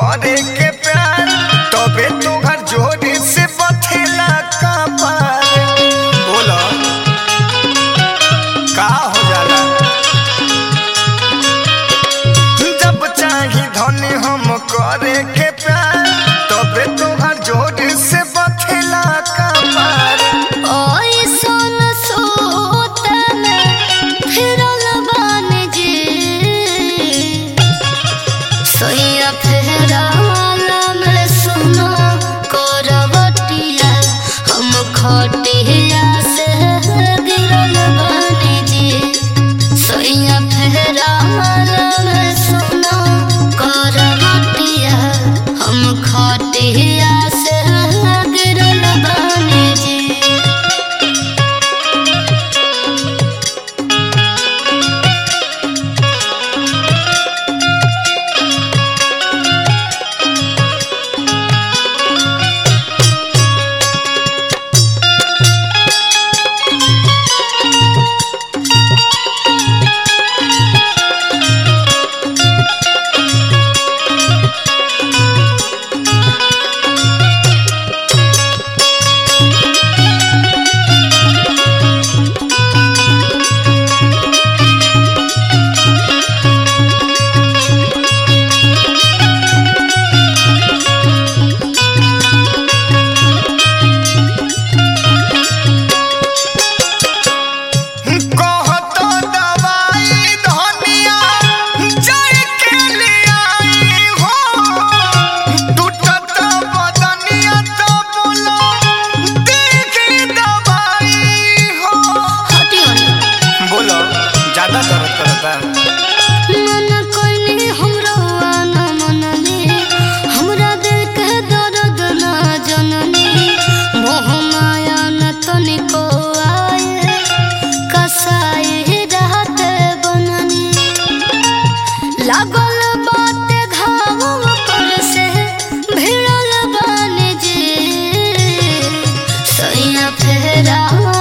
करे के प्यार तबे तो घर जोड़ी से बथेला का पार बोलो का हो जाला जब चाही धनी हम करे के प्यार तबे तो घर जोड़ी से बथेला का पार ओए सोन सोतन फिरल बान जे सोया फेराल में सुनो करवटिया हम खटिया से गिरल बान जे सोया फेराल में सुनो करवटिया हम खटिया से गिरल बान जे कहतो दवाई धनिया जड़ के ले आई हो टूटत बदनिया तो बोलो देखी दवाई हो हटियो ना बोलो ज्यादा दर्द करता मन कोइनी हमरो आना मनने हमरा दिल के दर्द ना जननी मोह माया न तनिको आए कसाई रहत बननी लागल बात घाव पर से भिड़ल बान जे सैया फेरा